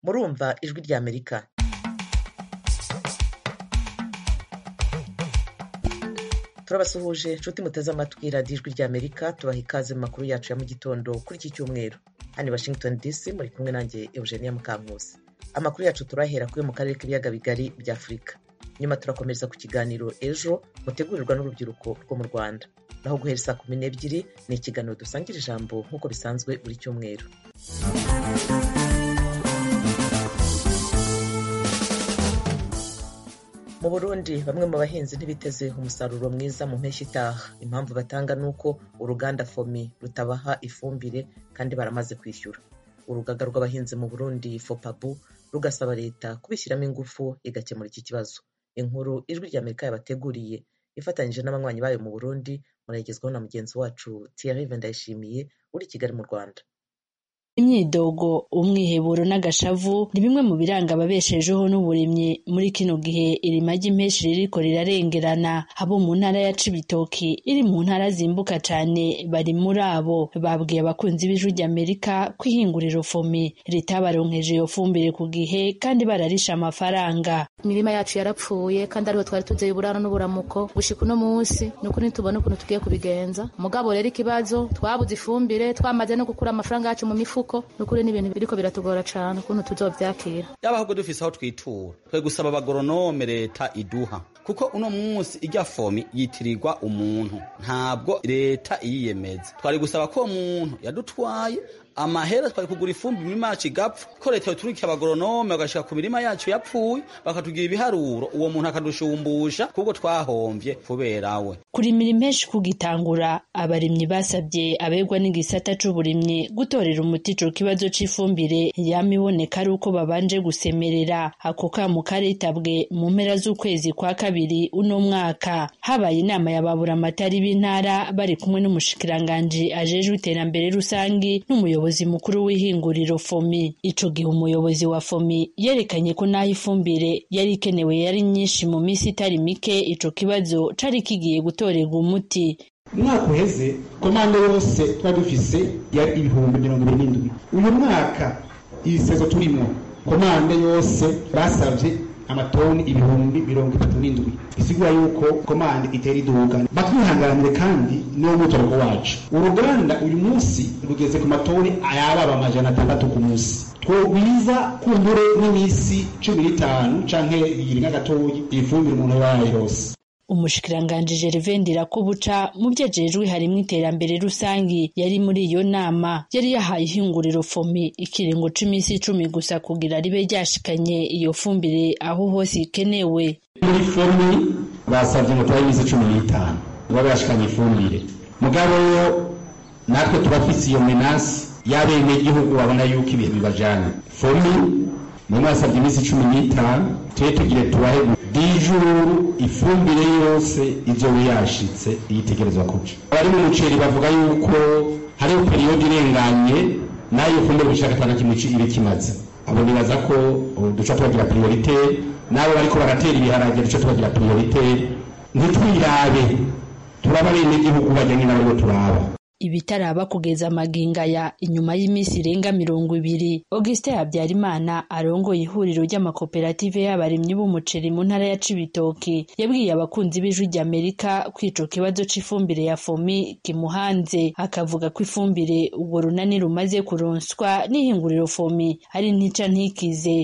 kumva Ijwi ry'Amerika turabasuhuje inshuti muteze amatwi radiyo Ijwi ry'Amerika tubaha ikaze mu makuru yacu ya mu gitondo kuri iki cyumweru hano i Washington DC muri kumwe nanjye Eugenia Mukankusi amakuru yacu turahera kuri mu karere k'ibiyaga bigari bya Afurika nyuma turakomereza ku kiganiro ejo mutegurirwa n'urubyiruko rwo mu Rwanda naho guhera saa kumi n'ebyiri ni ikiganiro dusangira ijambo nk'uko bisanzwe buri cyumweru mu burundi bamwe mu bahinzi ntibiteze umusaruro mwiza mu mpeshyi itaha impamvu batanga ni uko uruganda fomi rutabaha ifumbire kandi baramaze kwishyura urugaga rw'abahinzi mu burundi fopabu rugasaba leta kubishyiramo ingufu igakemura iki kibazo inkuru ijwi ry'amerika yabateguriye ifatanyije n'abanywanyi bayo mu burundi murayigezwaho na mugenzi wacu Thierry Ndayishimiye uri kigali mu rwanda imyidogo umwiheburo n'agashavu ni bimwe mu biranga ababeshejeho n'uburimyi muri kino gihe irima ry'impeshyi ririko rirarengerana abo mu ntara ya cibitoki iri mu ntara zimbuka cane bari muri abo babwiye abakunzi b'ijwi ry'amerika ko ihinguriro fomi ritabaronkeje iyo fumbire ku gihe kandi bararisha amafaranga imirima yacu yarapfuye kandi ariho twari tuvyeye uburaro n'uburamuko gushika uno munsi ni uko ntitubona ukuntu tugiye kubigenza mugabo rero ikibazo twabuze ifumbire twamaze no gukura amafaranga yacu mu mifuko kuko nukuri n'ibintu biriko biratugora cane ukuntu tuzovyakira yaba ahubwo dufise aho twitura twe gusaba abagoronome leta iduha kuko uno munsi irya fomi yitirirwa umuntu ntabwo leta iyiyemeza twari gusaba ko uwo muntu yadutwaye amahera twari kugura ifumbi imirima yacu igapfa ko leta yoturikira abagoronome bagashika ku mirima yacu yapfuye bakatugira ibiharuro uwo muntu akadushumbusha kuko twahomvye kubera we kurimira impeshi kugitangura abarimyi basabye abegwa n'igisata c'uburimyi gutorera umuti ico kibazo c'ifumbire yama iboneka ari uko babanje gusemerera ako kamo karitabwe mu mpera z'ukwezi kwa kabiri uno mwaka habaye inama yababura amatari b'intara bari kumwe n'umushikiranganji ajejwe iterambere rusangi n'umuyobozi umuyobozi mukuru w'ihinguriro fomi ico gihe umuyobozi wa fomi yerekanye ko naho ifumbire yari ikenewe yari nyinshi mu minsi itari mike ico kibazo cari kigiye gutorerwa umuti umwaka uheze komande yose twari dufise yari ibihumbi mirongo ibiri n'indwi uyu mwaka ibisezo turimwo komande yose basavye amatoni ibihumbi mirongo itatu n'indwi bisigura yuko komande itera iduka batwihanganire kandi niwo mutoroko wacu uruganda uyu munsi rugeze ku matoni ayababa amajana atandatu ku munsi twogwiza kumbure n'iminsi cumi n'itanu canke ibiri nk'agatoyi ifumbire umuntu yabaye yose umushikiranganji Gervain Ndirakubuca mu vyajejwe harimwo iterambere rusangi yari muri iyo nama yari yahaye ihinguriro fomi ikiringo c'imisi icumi gusa kugira ribe ryashikanye iyo fumbire aho hose ikenewe muri fomi basavye ngo tubahe imisi cumi n'itanu tuba bashikanye ifumbire mugabo yo natwe tubafise iyo menasi y'abenegihugu babona yuko ibintu bibajana fomi nimwe yasavye imisi cumi n'itanu tube tugire tubahe dijuru ifumbire yose ibyo yashitse yitegerezwa kuca abari mu muceri bavuga yuko hariho periyodi irenganye nayo fumbire gushaka atana kimwe ibe kimaze abo nibaza ko duca tubagira priorite nabo bariko baratera ibiharage duca tubagira priorite ntitwirabe turaba bene igihugu bajyanye n'abo turaba ibitaraba kugeza amagingaya inyuma y'iminsi irenga mirongo ibiri auguste habyarimana arongoye ihuriro ry'amakoperative y'abarimyi b'umuceri mu ntara ya cibitoki yabwiye abakunzi b'ijwi ry'amerika ko ico kibazo c'ifumbire ya fomi kimuhanze akavuga ko ifumbire urwo runani rumaze kuronswa n'ihinguriro fomi ari ntica ntikize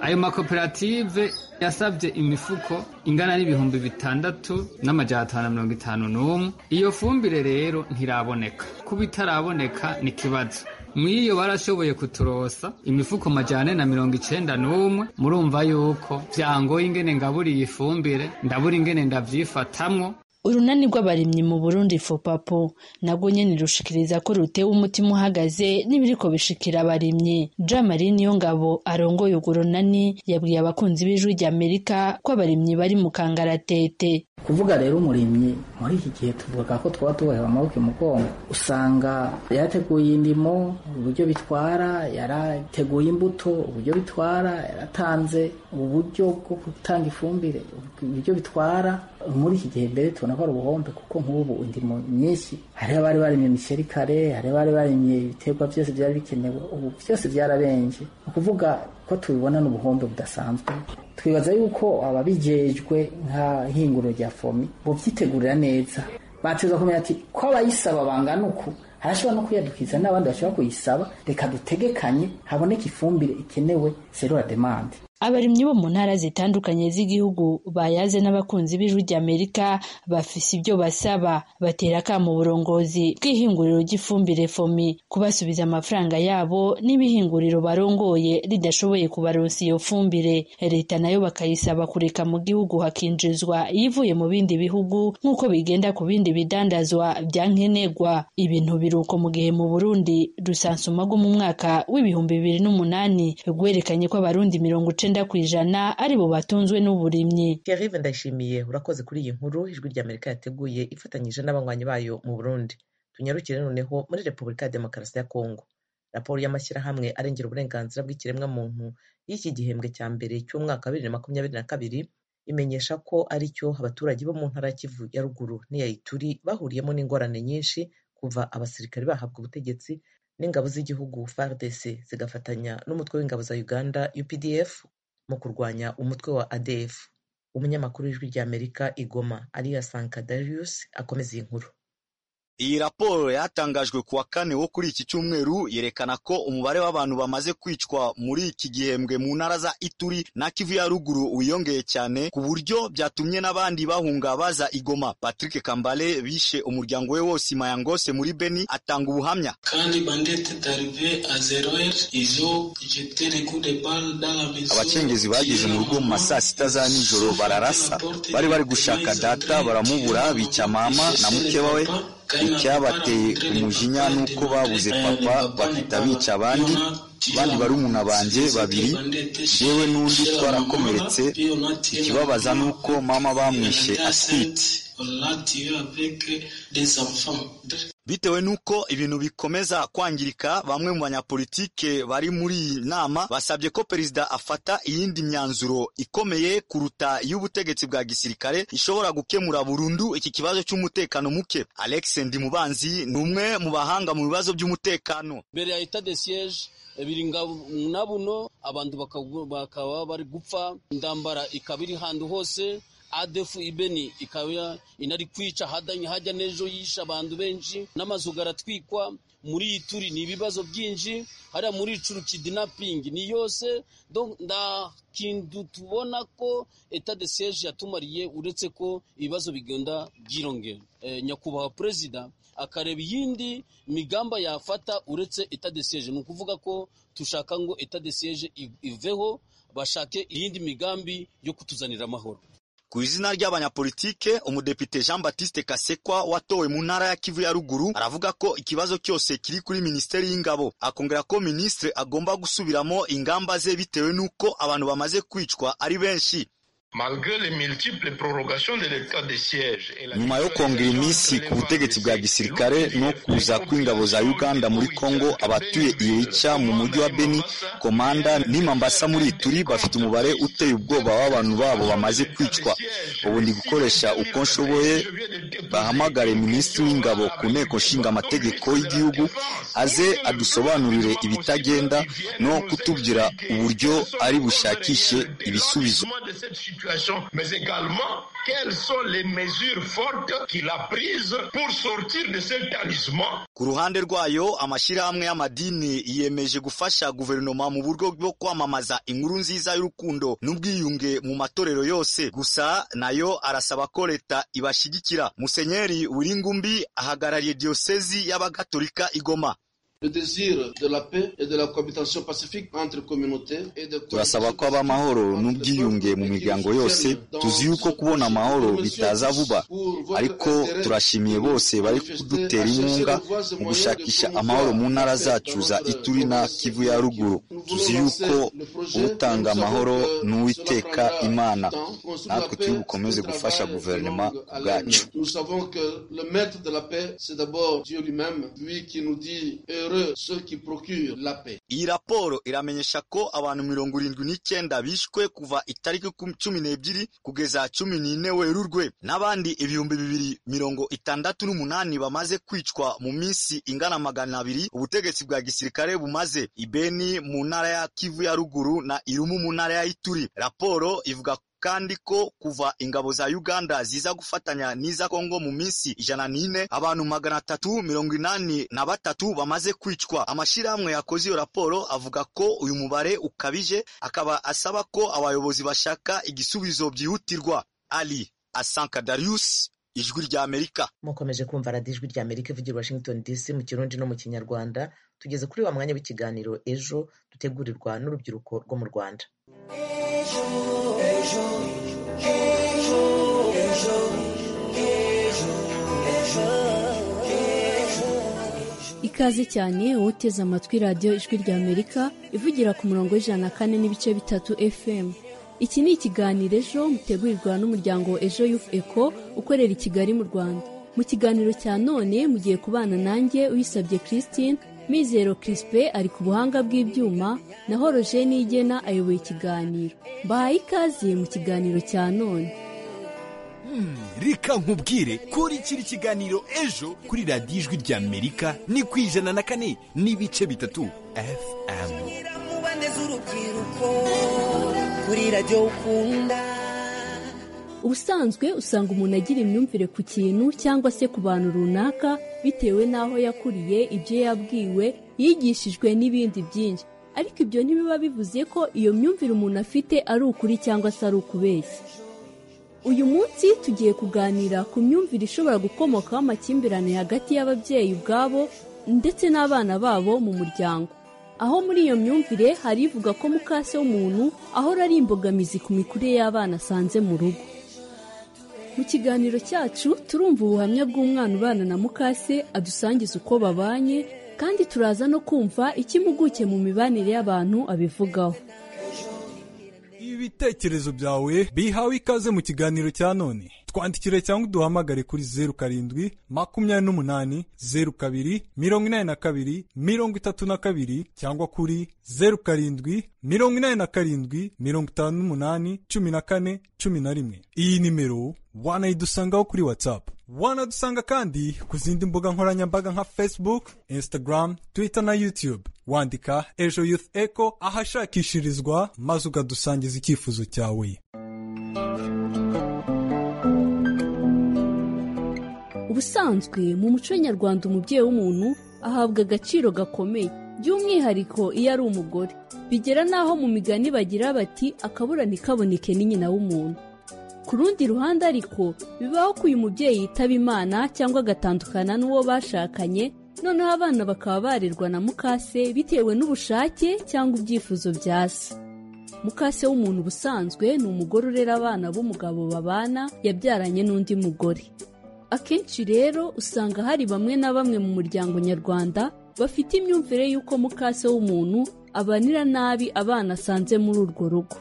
ayo makoperative yasabye imifuko ingana n'ibihumbi bitandatu n'amajana atanu mirongo itanu n'umwe iyo fumbire rero ntiraboneka kuba itaraboneka ni ikibazo mw'iyo barashoboye kuturosa imifuko majane na mirongo icenda n'umwe murumva yuko vyangoye ingene ngaburiye ifumbire ndabura ingene ndavyifatamwo urunani rw'abarimyi mu burundi fopapo nabwo nyene rushikiriza ko rutewe umutima uhagaze n'ibiriko bishikira abarimyi jamari niyo ngabo arongoye urwo runani yabwiye abakunzi b'ijwi ry'amerika ko abarimyi bari mu kangaratete kuvuga rero umurimyi muri iki gihe tuvuga ko twaba tubohewe amaboko imugongo usanga yarateguye indimo uburyo bitwara yarateguye imbuto uburyo bitwara yaratanze uburyo bwo gutanga ifumbire uburyo bitwara muri iki gihe mbere tubona ko ari ubuhombe kuko nk'ubu indimo nyinshi hariho abari barimye imiceri kare hariho abari barimye ibiterwa byose byari bikenewe ubu byose byarabenje ni ukuvuga ko tubibona n'ubuhombe budasanzwe twibaza yuko ababijejwe nka hinguro rya fomi bobyitegurira neza bateza kumenya ati ko abayisaba bangana uku harashobora no kuyadukiza n'abandi bashobora kuyisaba reka dutegekanye haboneke ifumbire ikenewe serura demande abarimyi bo mu ntara zitandukanye z'igihugu bayaze n'abakunzi b'ijwi ry'amerika bafise ibyo basaba batera akamo uburongozi bw'ihinguriro ry'ifumbire fomi kubasubiza amafaranga yabo n'ibihinguriro barongoye ridashoboye kubaronsa iyo fumbire leta nayo bakayisaba kureka mu gihugu hakinjizwa iyivuye mu bindi bihugu nk'uko bigenda ku bindi bidandazwa bya nkenerwa ibintu biruko mu gihe mu burundi rusansuma rwo mu mwaka w'ibihumbi bibiri n'umunani rwerekanye ko abarundi mirongo icenda icyenda ku ijana aribo batunzwe n'uburimyi Pierre ndashimiye urakoze kuri iyi nkuru ijwi rya Amerika yateguye ifatanyije n'abanywanyi bayo mu Burundi tunyarukire noneho muri Repubulika ya Demokarasi ya Kongo raporo y'amashyirahamwe arengera uburenganzira bw'ikiremwa muntu y'iki gihembwe cya mbere cy'umwaka wa bibiri na makumyabiri na kabiri imenyesha ko ari cyo abaturage bo mu ntara ya Kivu ya ruguru n'iya Ituri bahuriyemo n'ingorane nyinshi kuva abasirikare bahabwa ubutegetsi n'ingabo z'igihugu FARDC zigafatanya n'umutwe w'ingabo za Uganda UPDF mu kurwanya umutwe wa ADF. Umunyamakuru w'ijwi rya Amerika igoma Aliya Sankadarius akomeza iyi nkuru. Iyi raporo yatangajwe kuwa kane wo kuri iki cyumweru yerekana ko umubare w'abantu bamaze kwicwa muri iki gihembwe mu ntara za Ituri na Kivu ya ruguru wiyongeye cyane ku buryo byatumye n'abandi bahunga baza Igoma. Patrick Kambale bishe umuryango we wose Mayangose muri Beni atanga ubuhamya. Abacengezi bageze mu rugo mu masaa sita za nijoro bararasa, bari bari gushaka data baramubura, bica mama na mukeba we icyabateye umujinya ni uko babuze papa bahita bica abandi abandi barumuna banjye babiri yewe n'undi twarakomeretse ikibabaza ni uko mama bamwishe atwite bitewe n'uko ibintu bikomeza kwangirika bamwe mu banyapolitike bari muri iyi nama basabye ko perezida afata iyindi myanzuro ikomeye kuruta iy'ubutegetsi bwa gisirikare ishobora gukemura burundu iki kibazo cy'umutekano muke alex ndimubanzi ni umwe mu bahanga mu bibazo by'umutekano mbere ya etat de siege biringa nabuno abantu bakaba bari gupfa indambara ikaba iri ahantu hose adefu ibeni ikaba inari kwica hadanye hajya n'ejo yisha abantu benshi n'amazu garatwikwa muri ituri ni ibibazo byinshi hariya muri icuru kidnapping ni yose nda kintu tubona ko eta de siege yatumariye uretse ko ibibazo bigenda byirongera e, nyakubahwa perezida akareba iyindi migamba yafata uretse eta de siege ni ukuvuga ko tushaka ngo eta de siege iveho bashake iyindi migambi yo kutuzanira amahoro ku izina ry'abanyapolitike umudepite jean batiste kasekwa watowe mu ntara ya kivu ya ruguru aravuga ko ikibazo cyose kiri kuri minisiteri y'ingabo akongera ko minisitiri agomba gusubiramo ingamba ze bitewe n'uko abantu bamaze kwicwa ari benshi nyuma yo kongera iminsi ku butegetsi bwa gisirikare no kuza kw'ingabo za uganda muri kongo abatuye irica mu mujyi wa beni komanda n'imambasa muri ituri bafite umubare uteye ubwoba w'abantu babo bamaze kwicwa ubu ndi gukoresha uko nshoboye bahamagare minisitiri w'ingabo ku nteko nshinga amategeko y'igihugu aze adusobanurire ibitagenda no kutubwira uburyo ari bushakishe ibisubizo mais également quelles sont les mesures fortes qu'il a prises pour sortir de cet talisman. Ku ruhande rwayo amashyirahamwe y'amadini yiyemeje gufasha guverinoma mu buryo bwo kwamamaza inkuru nziza y'urukundo n'ubwiyunge mu matorero yose gusa nayo arasaba ko leta ibashyigikira musenyeri wiringumbi ahagarariye diyosezi y'abagatolika igoma turasaba ko haba amahoro n'ubwiyunge mu miryango yose tuzi yuko kubona amahoro bitaza vuba ariko turashimiye bose bari kudutera inkunga mu gushakisha amahoro mu ntara zacu za ituri na kivu ya ruguru tuzi yuko utanga amahoro n'uwiteka imana natwe turi bukomeze gufasha guverinoma bwacu malheureux ceux qui procurent la paix. iyi raporo iramenyesha ko abantu mirongo irindwi n'icyenda bishwe kuva itariki ku- cumi n'ebyiri kugeza cumi n'ine werurwe n'abandi ibihumbi bibiri mirongo itandatu n'umunani bamaze kwicwa mu minsi ingana magana abiri ubutegetsi bwa gisirikare bumaze ibeni mu ntara ya kivu ya ruguru na irumu mu ntara ya ituri raporo ivuga kandi ko kuva ingabo za uganda ziza gufatanya n'iza kongo mu minsi ijana n'ine abantu magana atatu mirongo inani na batatu bamaze kwicwa amashyirahamwe yakoze iyo raporo avuga ko uyu mubare ukabije akaba asaba ko abayobozi bashaka igisubizo byihutirwa ali asanka darius ijwi ry'amerika mukomeje kumva radiyo ijwi rya amerika ivugira i washington dc mu kirundi no mu kinyarwanda tugeze kuri wa mwanya w'ikiganiro ejo dutegurirwa n'urubyiruko rwo mu rwanda ikaze cyane wowe uteze amatwi radiyo ijwi rya amerika ivugira ku murongo w'ijana na kane n'ibice bitatu fm iki ni ikiganiro ejo mutegurirwa n'umuryango ejo yufu eko ukorera i kigali mu rwanda mu kiganiro cya none mugiye kubana nanjye uyisabye christine mizero crispe ari ku buhanga bw'ibyuma naho roger nigena ayoboye ikiganiro mbahaye ikaze mu kiganiro cya none reka nkubwire kurikira ikiganiro ejo kuri radiyo ijwi rya amerika ni ku ijana na kane n'ibice bitatu fm kuri radiyo ukunda ubusanzwe usanga umuntu agira imyumvire ku kintu cyangwa se ku bantu runaka bitewe n'aho yakuriye ibyo yabwiwe yigishijwe n'ibindi byinshi ariko ibyo ntibiba bivuze ko iyo myumvire umuntu afite ari ukuri cyangwa se ari ukubeshya uyu munsi tugiye kuganira ku myumvire ishobora gukomokaho amakimbirane hagati y'ababyeyi ubwabo ndetse n'abana babo mu muryango aho muri iyo myumvire hari ivuga ko mukase w'umuntu ahora ari imbogamizi ku mikurire y'abana asanze mu rugo mu kiganiro cyacu turumva ubuhamya bw'umwana ubana na mukase adusangiza uko babanye kandi turaza no kumva icyo impuguke mu mibanire y'abantu abivugaho ibitekerezo byawe bihawe ikaze mu kiganiro cya none twandikire cyangwa uduhamagare kuri zeru karindwi makumyabiri n'umunani zeru kabiri mirongo inani na kabiri mirongo itatu na kabiri cyangwa kuri zeru karindwi mirongo inani na karindwi mirongo itanu n'umunani cumi na kane cumi na rimwe iyi nimero wanayidusangaho kuri whatsapp wanadusanga kandi ku zindi mbuga nkoranyambaga nka facebook instagram twitter na youtube wandika ejo youth echo ahashakishirizwa maze ukadusangiza icyifuzo cyawe ubusanzwe mu muco nyarwanda umubyeyi w'umuntu ahabwa agaciro gakomeye by'umwihariko iyo ari umugore bigera n'aho mu migani bagira bati akabura ntikaboneke ni nyina w'umuntu ku rundi ruhande ariko bibaho ko uyu mubyeyi yitaba imana cyangwa agatandukana n'uwo bashakanye noneho abana bakaba barerwa na mukase bitewe n'ubushake cyangwa ibyifuzo bya se mukase w'umuntu ubusanzwe ni umugore urera abana b'umugabo babana yabyaranye n'undi mugore akenshi rero usanga hari bamwe na bamwe mu muryango nyarwanda bafite imyumvire y'uko mukase w'umuntu abanira nabi abana asanze muri urwo rugo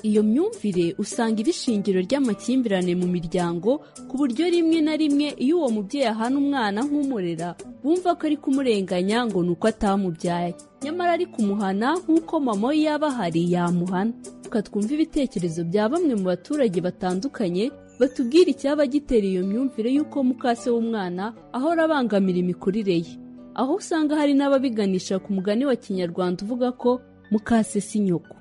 iyo myumvire usanga iri shingiro ry'amakimbirane mu miryango ku buryo rimwe na rimwe iyo uwo mubyeyi ahana umwana nk'umurera bumva ko ari kumurenganya ngo ni uko atamubyaye nyamara ari kumuhana nk'uko mama we yaba ahari yamuhana reka twumve ibitekerezo bya bamwe mu baturage batandukanye batubwira icyaba gitera iyo myumvire y'uko mukase w'umwana ahora abangamira imikurire ye aho usanga hari n'ababiganisha ku mugani wa kinyarwanda uvuga ko mukase si nyoko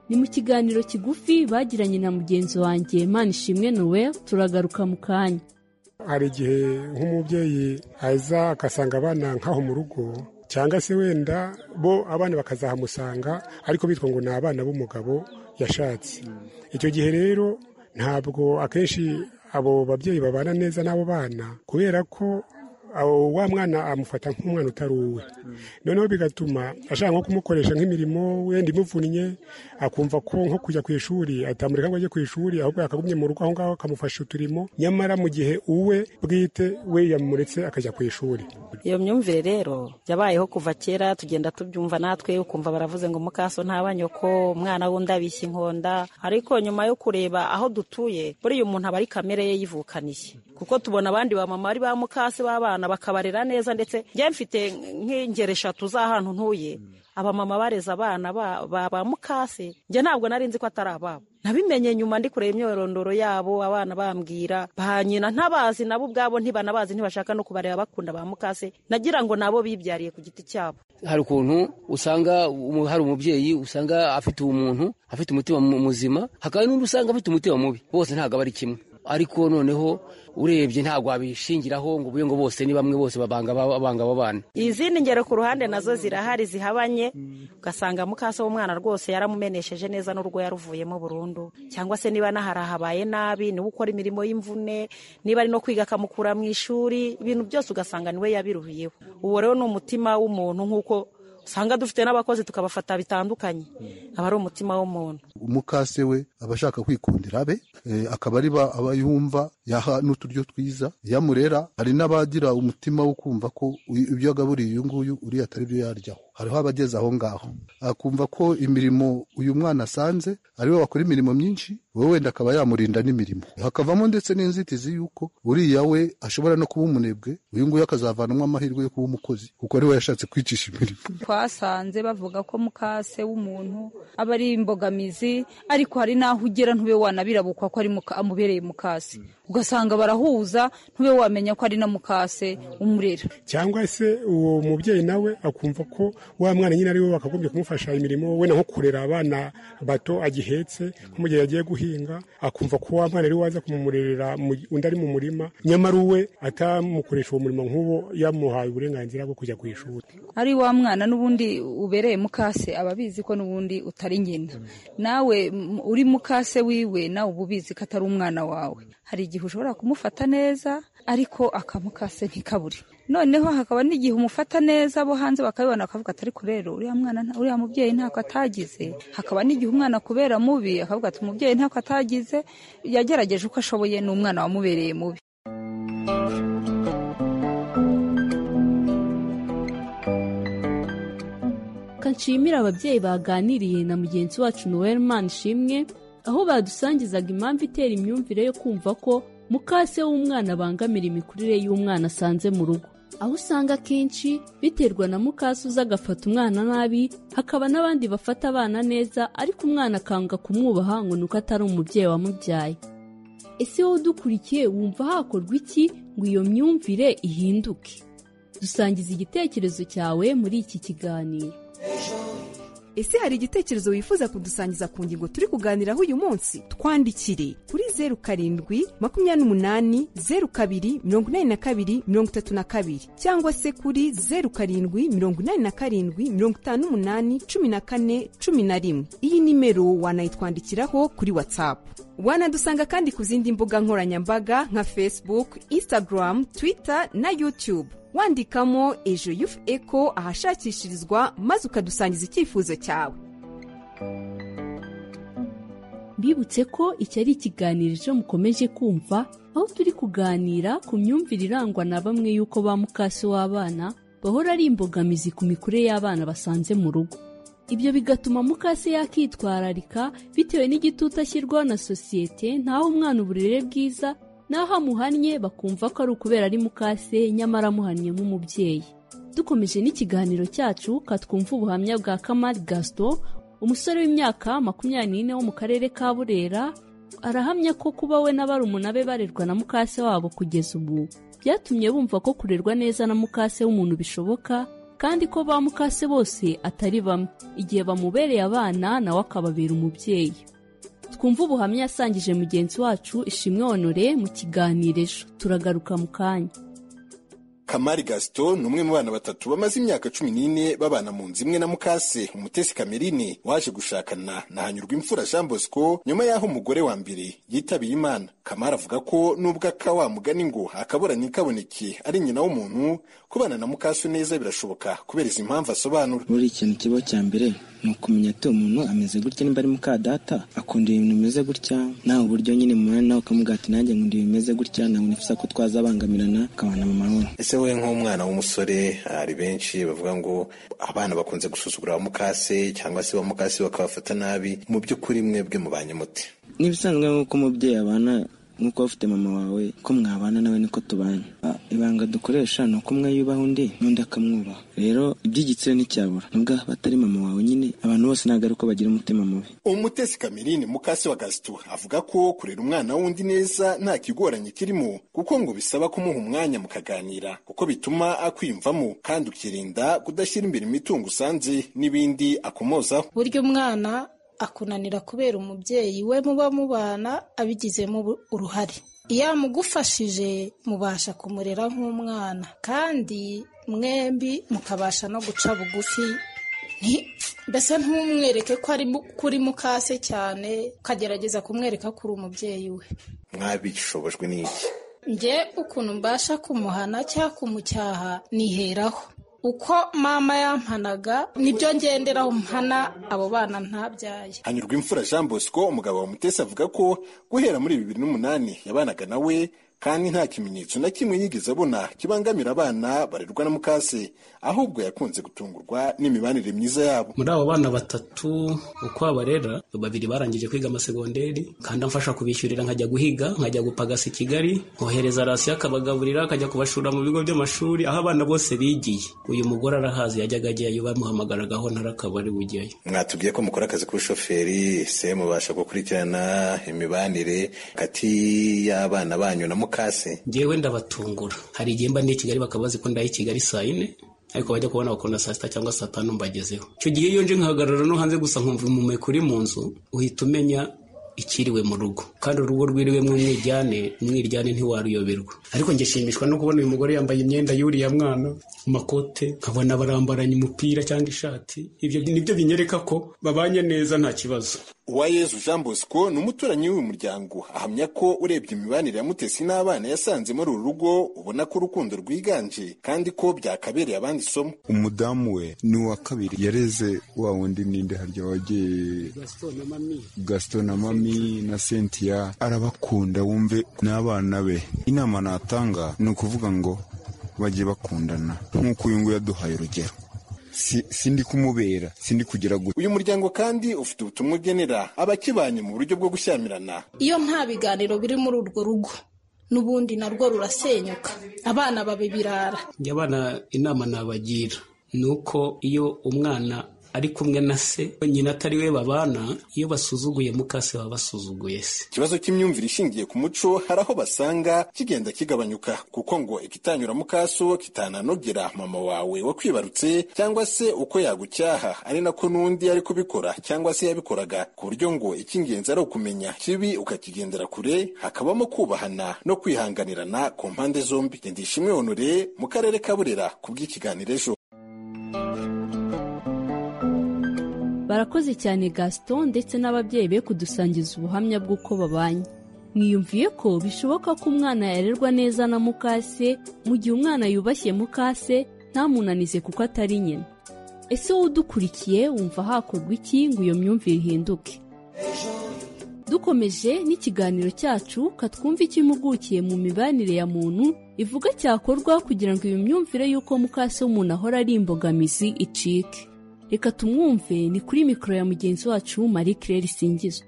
ni mu kiganiro kigufi bagiranye na mugenzi wanjye manishimwe noel turagaruka mu kanya hari igihe nk'umubyeyi aza agasanga abana nk'aho mu rugo cyangwa se wenda bo abana bakazahamusanga ariko bitwa ngo ni abana b'umugabo yashatse icyo gihe rero ntabwo akenshi abo babyeyi babana neza n'abo bana kubera ko awo wa mwana amufata nk'umwana utari uwe noneho bigatuma ashaka nko kumukoresha nk'imirimo wenda imuvunnye akumva ko nko kujya ku ishuri atamureka ngo ajye ku ishuri ahubwo yakagumye mu rugo aho ngaho akamufasha uturimo nyamara mu gihe uwe bwite we yamuretse akajya ku ishuri iyo myumvire rero yabayeho kuva kera tugenda tubyumva natwe ukumva baravuze ngo mukaso ntaba nyoko umwana w'undi abishya inkonda ariko nyuma yo kureba aho dutuye buriya umuntu aba ari kamere ye yivukaniye kuko tubona abandi bamama ari ba mukase b'abana abana bakabarera neza ndetse njye mfite nk'ingero eshatu z'ahantu ntuye abamama bareze abana ba ba mukase njye ntabwo nari nzi ko atari ababo nabimenye nyuma ndi kureba imyorondoro yabo abana bambwira ba nyina ntabazi nabo ubwabo ntibanabazi ntibashaka no kubareba bakunda ba mukase nagira ngo nabo bibyariye ku giti cyabo hari ukuntu usanga umu- hari umubyeyi usanga afite umuntu afite umutima mu- muzima hakaba n'undi usanga afite umutima mubi bose ntabwo aba ari kimwe ariko noneho urebye ntabwo wabishingiraho ngo ubure ngo bose ni bamwe bose babanga aba- babanga aba bana izindi ngero ku ruhande nazo zirahari zihabanye ugasanga mukase w'umwana rwose yaramumenesheje neza n'urwo yaruvuyemo burundu cyangwa se niba nahari ahabaye nabi niba ukora imirimo y'imvune niba ari no kwiga akamukura mu ishuri ibintu byose ugasanga niwe yabiruhiyeho uwo rero ni umutima w'umuntu nk'uko usanga dufite n'abakozi tukabafata bitandukanye aba ari umutima w'umuntu umukase we aba ashaka kwikundira abe eh, akaba ari ba- aba yumva yaha n'uturyo twiza yamurera hari n'abagira umutima wo kumva ko uyu- ibyo agaburiye uyu nguyu uriya atari byo yaryaho hariho abageze aho ngaho akumva ko imirimo uyu mwana asanze ari we wakora imirimo myinshi wowe wenda akaba yamurinda n'imirimo hakavamo ndetse n'inzitizi y'uko uriya we ashobora no kuba umunebwe uyu nguyu akazavanamo amahirwe yo kuba umukozi kuko ari we yashatse kwicisha imirimo twasanze bavuga ko mukase w'umuntu aba ari imbogamizi ariko hari n'aho ugera ntube wanabirabukwa ko ari muka- amubereye mukase ugasanga barahuza ntube wamenya ko ari na mukase umurera cyangwa se uwo mubyeyi nawe akumva ko wa mwana nyine ari we wakagombye kumufasha imirimo wenda nko kurera abana bato agihetse nko mu gihe yagiye guhinga akumva ko wa mwana ari we waza kumumurerera mu- undi ari mu murima nyamara uwe atamukoresha uwo murimo nk'uwo yamuhaye uburenganzira bwo kujya ku ishuri ari wa mwana n'ubundi ubereye mukase aba abizi ko n'ubundi utari nyina nawe m- uri mukase wiwe nawe uba ubizi ko atari umwana wawe hari igihe ushobora kumufata neza ariko akamukase ntikabure noneho hakaba n'igihe umufata neza abo hanze bakabibona bakavuga ati ariko rero uriya mwana nta- uriya mubyeyi ntako atagize hakaba n'igihe umwana kubera mubi akavuga ati umubyeyi ntako atagize yagerageje uko ashoboye ni umwana wamubereye mubi Reka nshimire ababyeyi baganiriye na mugenzi wacu Noel Manishimwe aho badusangizaga impamvu itera imyumvire yo kumva ko mukase w'umwana abangamira imikurire y'umwana asanze mu rugo aho usanga akenshi biterwa na mukase uza agafata umwana nabi hakaba n'abandi bafata abana neza ariko umwana akanga kumwubaha ngo ni uko atari umubyeyi wamubyaye ese wowe udukurikiye wumva hakorwa iki ngo iyo myumvire ihinduke dusangiza igitekerezo cyawe muri iki kiganiro ese hari igitekerezo wifuza kudusangiza ku ngingo turi kuganiraho uyu munsi twandikire kuri zeru karindwi makumyabiri n'umunani zeru kabiri mirongo inani na kabiri mirongo itatu na kabiri cyangwa se kuri zeru karindwi mirongo inani na karindwi mirongo itanu n'umunani cumi na kane cumi na rimwe iyi nimero wanayitwandikiraho kuri watsapu wanadusanga kandi ku zindi mbuga nkoranyambaga nka facebook instagram twitter na youtube wandikamo ejo yufu eko ahashakishirizwa maze ukadusangiza icyifuzo cyawe mbibutse ko iki ari ikiganiro ejo mukomeje kumva aho turi kuganira ku myumvire irangwa na bamwe y'uko ba mukasi w'abana bahora ari imbogamizi ku mikurire y'abana basanze mu rugo ibyo bigatuma mukase yakitwararika bitewe n'igitutu ashyirwaho na sosiyete ntaho umwana uburere bwiza n'aho amuhannye bakumva ko ari ukubera ari mukase nyamara amuhannye nk'umubyeyi dukomeje n'ikiganiro cyacu katwumva ubuhamya bwa kamari gaston umusore w'imyaka makumyabiri n'ine wo mu karere ka burera arahamya ko kuba we na barumuna be barerwa na mukase wabo kugeza ubu byatumye bumva ko kurerwa neza na mukase w'umuntu bishoboka kandi ko ba mukase bose atari bamwe igihe bamubereye abana nawe akababera umubyeyi twumva ubuhamya yasangije mugenzi wacu ishimwe honore mu kiganiro ejo turagaruka mu kanya kamari gaston ni umwe mu bana batatu bamaze imyaka cumi n'ine babana mu nzu imwe na mukase umutesi kamerine waje gushakana na hanyurwa imfura jean bosco nyuma y'aho umugore wa mbere yitabiye imana kamari avuga ko nubwo aka wa mugani ngo akaburanye kaboneke ari nyina w'umuntu kubana na mukase neza birashoboka kubera izi mpamvu asobanura buri ikintu kibaho cya mbere ni ukumenya ati uwo muntu ameze gutya niba ari muka data akunda ibintu bimeze gutya nawe uburyo nyine mubana nawe ukamuga ati nanjye nkunda ibintu bimeze gutya ntabwo nifuza ko twazabangamirana akabana mu mahoro ese wowe nk'umwana w'umusore hari benshi bavuga ngo abana bakunze gusuzugura ba mukase cyangwa se ba mukase bakabafata nabi mu by'ukuri mwebwe mubanye muti n'ibisanzwe nk'uko umubyeyi abana nk'uko ufite mama wawe ko mwabana nawe niko tubanye Ah, ibanga dukoresha ni uko umwe yubaha undi n'undi akamwubaha rero iby'igitsina nticyabura nubwo haba atari mama wawe nyine abantu bose ntabwo ari uko bagira umutima mubi umutesi kamerine mukase wa gasito avuga ko kurera umwana w'undi neza nta kigoranye kirimo kuko ngo bisaba kumuha umwanya mukaganira kuko bituma akwiyumvamo kandi ukirinda kudashyira imbere imitungo usanze n'ibindi akomozaho burya umwana akunanira kubera umubyeyi we muba mubana abigizemo ubu- uruhare iyo amugufashije mubasha kumurera nk'umwana kandi mwembi mukabasha no guca bugufi Nti- mbese ntumwereke ko ari mu- kuri mukase cyane ukagerageza kumwereka ko uri umubyeyi we mwabishobojwe n'iki njye ukuntu mbasha kumuhana cyangwa kumucyaha niheraho uko mama yampanaga nibyo ngenderaho mpana abo bana ntabyaye hanyurwa imfura jean bosco umugabo wa mutesi avuga ko guhera muri bibiri n'umunani yabanaga nawe kandi nta kimenyetso na kimwe yigeze abona kibangamira abana barerwa na mukase ahubwo yakunze gutungurwa n'imibanire myiza yabo muri abo bana batatu uko abarera babiri barangije kwiga amasegonderi kandi amfasha kubishyurira nkajya guhiga nkajya gupagasa i kigali nkohereza rasiyo akabagaburira akajya kubashura mu bigo by'amashuri aho abana bose bigiye uyu mugore arahazi yajyaga ajyayo bamuhamagaragaho narakabari bujyayo mwatubwiye ko mukora akazi k'ubushoferi se mubasha gukurikirana imibanire hagati y'abana banyu na mukase ngewe ndabatungura hari igihe mba ndi i kigali bakaba bazi ko ndaye i kigali saa yine ariko bajya kubona bakunda saa sita cyangwa saa tanu mbagezeho icyo gihe iyo nje nkahagarara no hanze gusa nkumva umumeko uri mu nzu uhita umenya ikiriwe mu rugo kandi urugo rwiriwemo umwiryane umwiryane ntiwaruyoberwa ariko njye nshimishwa no kubona uyu mugore yambaye imyenda y'uriya mwana amakote nkabona barambaranye umupira cyangwa ishati ibyo nibyo binyereka ko babanye neza nta kibazo uwayezu jean bosco ni umuturanyi w'uyu muryango ahamya ko urebye imibanire ya mutesi n'abana yasanze muri uru rugo ubona ko urukundo rwiganje kandi ko byakabereye abandi isomo umudamu we ni uwa kabiri yareze wa wundi ninde harya wagiye gaston na mami na cynthia arabakunda wumve n'abana be inama natanga ni ukuvuga ngo bajye bakundana nk'uko uyu nguyu yaduhaye urugero si, si ndi kumubera si ndi kugira gutya uyu muryango kandi ufite ubutumwa ugenera abakibanye mu buryo bwo gushyamirana iyo nta biganiro biri muri urwo rugo n'ubundi narwo rurasenyuka abana babe birara njye abana inama nabagira ni uko iyo umwana ari kumwe na se nyina atari we babana iyo basuzuguye mukase baba basuzuguye se ikibazo cy'imyumvire ishingiye ku muco hari aho basanga kigenda kigabanyuka kuko ngo ikitanyura mu kaso kitananogera mama wawe wakwibarutse cyangwa se uko yagucyaha ari nako n'undi ari kubikora cyangwa se yabikoraga ku buryo ngo icy'ingenzi ari ukumenya kibi ukakigendera kure hakabamo kubahana no kwihanganirana ku mpande zombi ndishimwe honore mu karere ka burera ku bw'ikiganiro ejo barakoze cyane gaston ndetse n'ababyeyi be kudusangiza ubuhamya bw'uko babanye mwiyumviye ko bishoboka ko umwana yarerwa neza na mukase mu gihe umwana yubashye mukase ntamunanize kuko atari nyina ese wowe udukurikiye wumva hakorwa iki ngo iyo myumvire ihinduke dukomeje n'ikiganiro cyacu katwumva icyo impugukiye mu mibanire ya muntu ivuga cyakorwa kugira ngo iyo myumvire y'uko mukase w'umuntu ahora ari imbogamizi icike reka tumwumve ni kuri mikoro ya mugenzi wacu marie claire singizwe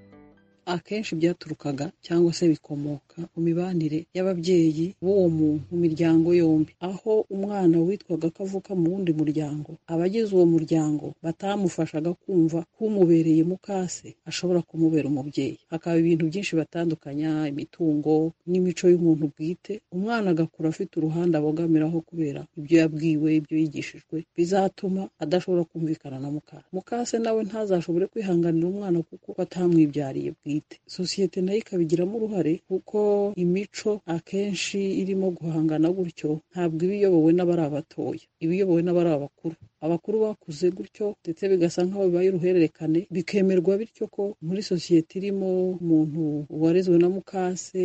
akenshi byaturukaga cyangwa se bikomoka ku mibanire y'ababyeyi b'uwo muntu mu miryango yombi aho umwana witwaga ko avuka mu wundi muryango abagize uwo muryango batamufashaga kumva ko umubereye mukase ashobora kumubera umubyeyi hakaba ibintu byinshi batandukanya imitungo n'imico y'umuntu bwite umwana agakura afite uruhande abogamiraho kubera ibyo yabwiwe ibyo yigishijwe bizatuma adashobora kumvikana na mukase mukase nawe ntazashobore kwihanganira umwana kuko atamwibyariye bwite sosiyete nayo ikabigiramo uruhare kuko imico akenshi irimo guhangana gutyo ntabwo iba iyobowe n'abari abatoya iba iyobowe n'abari abakuru abakuru bakuze gutyo ndetse bigasa nk'aho bibaye uruhererekane bikemerwa bityo ko muri sosiyete irimo umuntu warezwe na mukase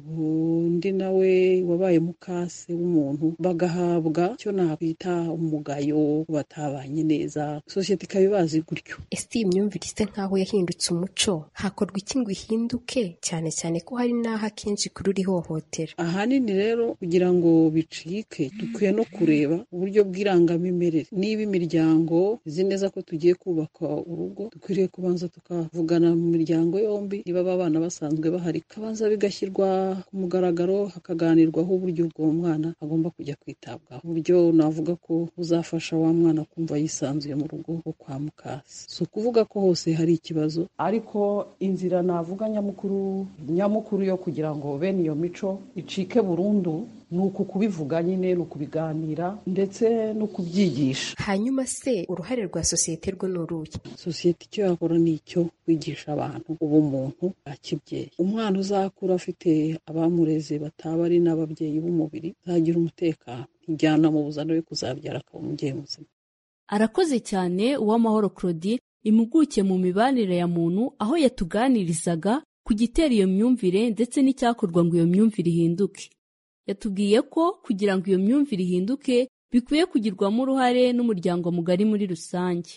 undi nawe wabaye mukase w'umuntu bagahabwa icyo nakwita umugayo batabanye neza sosiyete ikaba ibazi gutyo ese iyi myumvire isa nk'aho yahindutse umuco hakorwa iki ngo ihinduke cyane cyane ko hari n'aho akenshi kuri uri hohotera ahanini rero kugira ngo bicike dukwiye no kureba uburyo bw'irangamimerere niba b'imiryango izi neza ko tugiye kubaka urugo dukwiriye kubanza tukavugana mu miryango yombi niba abana basanzwe bahari kabanza bigashyirwa ku mugaragaro hakaganirwaho uburyo ubwo mwana agomba kujya kwitabwaho uburyo navuga ko buzafasha wa mwana kumva yisanzuye mu rugo rwo kwa mukasi si ukuvuga ko hose hari ikibazo ariko inzira navuga nyamukuru nyamukuru yo kugira ngo bene iyo mico icike burundu ni uku kubivuga nyine ni ukubiganira ndetse no kubyigisha hanyuma se uruhare rwa sosiyete rwo ni uruhe sosiyete icyo yakora ni icyo kwigisha abantu ubumuntu bwa kibyeyi umwana uzakura afite abamureze bataba ari n'ababyeyi b'umubiri azagira umutekano ijyana mu buzana we kuzabyara akaba umubyeyi muzima arakoze cyane uwamahoro claudie impuguke mu mibanire ya muntu aho yatuganirizaga ku gitera iyo myumvire ndetse n'icyakorwa ngo iyo myumvire ihinduke yatubwiye ko kugira ngo iyo myumvire ihinduke bikwiye kugirwamo uruhare n'umuryango mugari muri rusange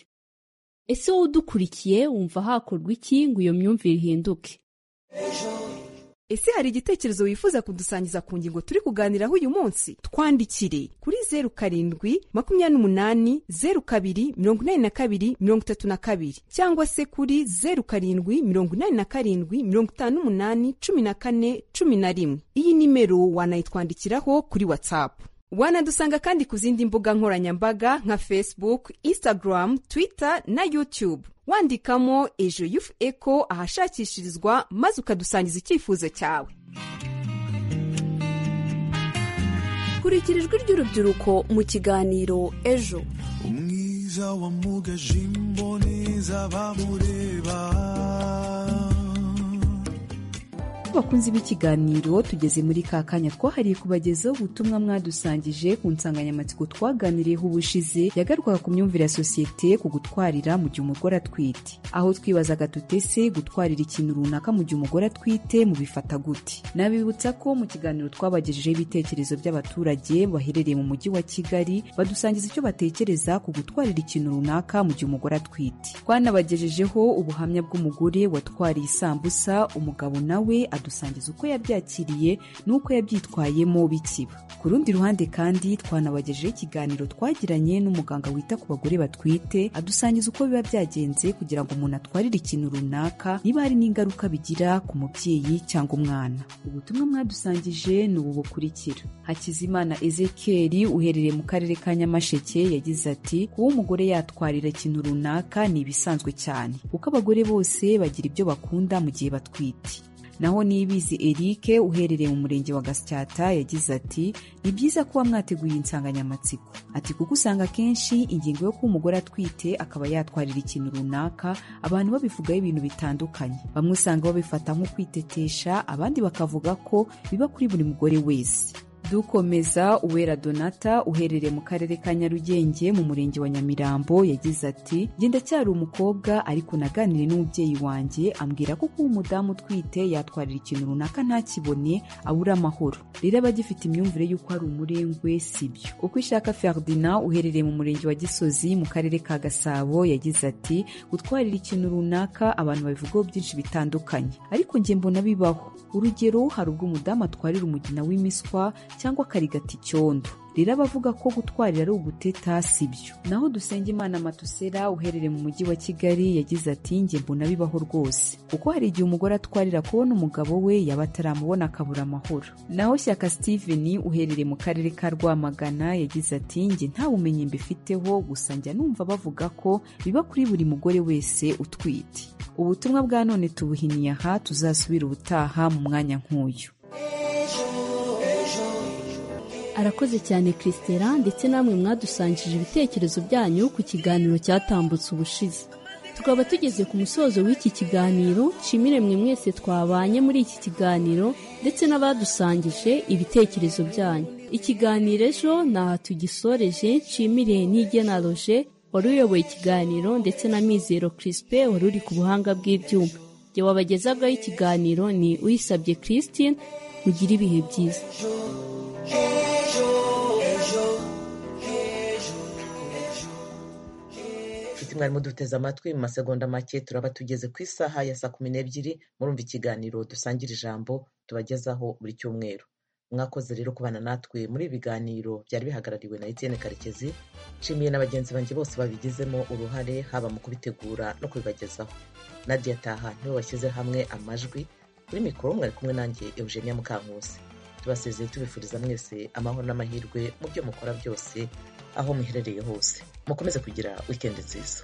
ese wowe udukurikiye wumva hakorwa iki ngo iyo myumvire ihinduke ese hari igitekerezo wifuza kudusangiza ku ngingo turi kuganiraho uyu munsi twandikire kuri zeru karindwi makumyabiri n'umunani zeru kabiri mirongo inani na kabiri mirongo itatu na kabiri cyangwa se kuri zeru karindwi mirongo inani na karindwi mirongo itanu n'umunani cumi na kane cumi na rimwe iyi nimero wanayitwandikiraho kuri watsapu wanadusanga kandi ku zindi mbuga nkoranyambaga nka facebook instagram twitter na youtube wandikamo ejo yufu eko ahashakishirizwa maze ukadusangiza icyifuzo cyawe kurikira ijwi ry'urubyiruko mu kiganiro ejo umwiza wamugaje imboneza bamureba bakunzi b'ikiganiro tugeze muri ka kanya twahariye kubagezaho ubutumwa mwadusangije ku nsanganyamatsiko twaganiriyeho ubushize yagarwaga ku myumvire ya sosiyete ku gutwarira mu gihe umugore atwite aho twibazaga tutese gutwarira ikintu runaka mu gihe umugore atwite mubifata gute nabibutsa ko mu kiganiro twabagejejeho ibitekerezo by'abaturage baherereye mu mujyi wa kigali badusangiza icyo batekereza ku gutwarira ikintu runaka mu gihe umugore atwite twanabagejejeho ubuhamya bw'umugore watwariye isambusa umugabo nawe adusangiza uko yabyakiriye n'uko yabyitwayemo bikiba ku rundi ruhande kandi twanabagejeho ikiganiro twagiranye n'umuganga wita ku bagore batwite adusangiza uko biba byagenze kugira ngo umuntu atwarire ikintu runaka niba hari n'ingaruka bigira ku mubyeyi cyangwa umwana ubutumwa mwadusangije ni ubu bukurikira hakizimana ezekeri uherereye mu karere ka nyamasheke yagize ati kuba umugore yatwarira ikintu runaka ni ibisanzwe cyane kuko abagore bose bagira ibyo bakunda mu gihe batwite naho nibizi erike uherereye mu murenge wa gasyata yagize ati ni byiza kuba mwateguye insanganyamatsiko ati kuko usanga akenshi ingingo yo kuba umugore atwite akaba yatwarira ikintu runaka abantu babivugaho ibintu bitandukanye bamwe usanga babifata nko kwitetesha abandi bakavuga ko biba kuri buri mugore wese dukomeza uwera donata uherereye mu karere ka nyarugenge mu murenge wa nyamirambo yagize ati njye ndacyari umukobwa ariko naganire n'umubyeyi wanjye ambwira ko kuba umudamu utwite yatwarira ikintu runaka ntakibone abura amahoro rero aba agifite imyumvire y'uko ari umurengwe si byo uko ishaka ferdinand uherereye mu murenge wa gisozi mu karere ka gasabo yagize ati gutwarira ikintu runaka abantu babivugaho byinshi bitandukanye ariko njye mbona bibaho urugero hari ubwo umudamu atwarira umugina w'imiswa cyangwa akarigata icyondo rero abavuga ko gutwarira ari uguteta si byo naho dusenge imana matusera uherereye mu mujyi wa kigali yagize ati njye mbona bibaho rwose kuko hari igihe umugore atwarira kubona umugabo we yaba ataramubona akabura amahoro naho shyaka steven uherereye mu karere ka rwamagana yagize ati njye nta bumenyi mbifiteho gusa njya numva bavuga ko biba kuri buri mugore wese utwite ubutumwa bwa none tubuhiniye aha tuzasubira ubutaha mu mwanya nk'uyu arakoze cyane christera ndetse namwe mwadusangije ibitekerezo byanyu ku kiganiro cyatambutse ubushize tukaba tugeze ku musozo w'iki kiganiro nshimire mwe mwese twabanye muri iki kiganiro ndetse n'abadusangije ibitekerezo byanyu ikiganiro ejo ntaha tugisoreje nshimire n'igena roje wari uyoboye ikiganiro ndetse na mizero kirisipe wari uri ku buhanga bw'ibyuma igihe wabagezaho ikiganiro ni uyisabye christine mugire ibihe byiza mwarimu duteze amatwi mu masegonda make turaba tugeze ku isaha ya saa kumi n'ebyiri murumva ikiganiro dusangira ijambo tubagezaho buri cyumweru mwakoze rero kubana natwe muri ibi biganiro byari bihagarariwe na Etienne karekezi nshimiye na bagenzi banjye bose babigizemo uruhare haba mu kubitegura no kubibagezaho nadia taha niwe washyize hamwe amajwi kuri mikoro mwari kumwe nanjye eugenia mukankusi tubasezeye tubifuriza mwese amahoro n'amahirwe mu byo mukora byose aho muherereye hose mukomeze kugira wikendi nziza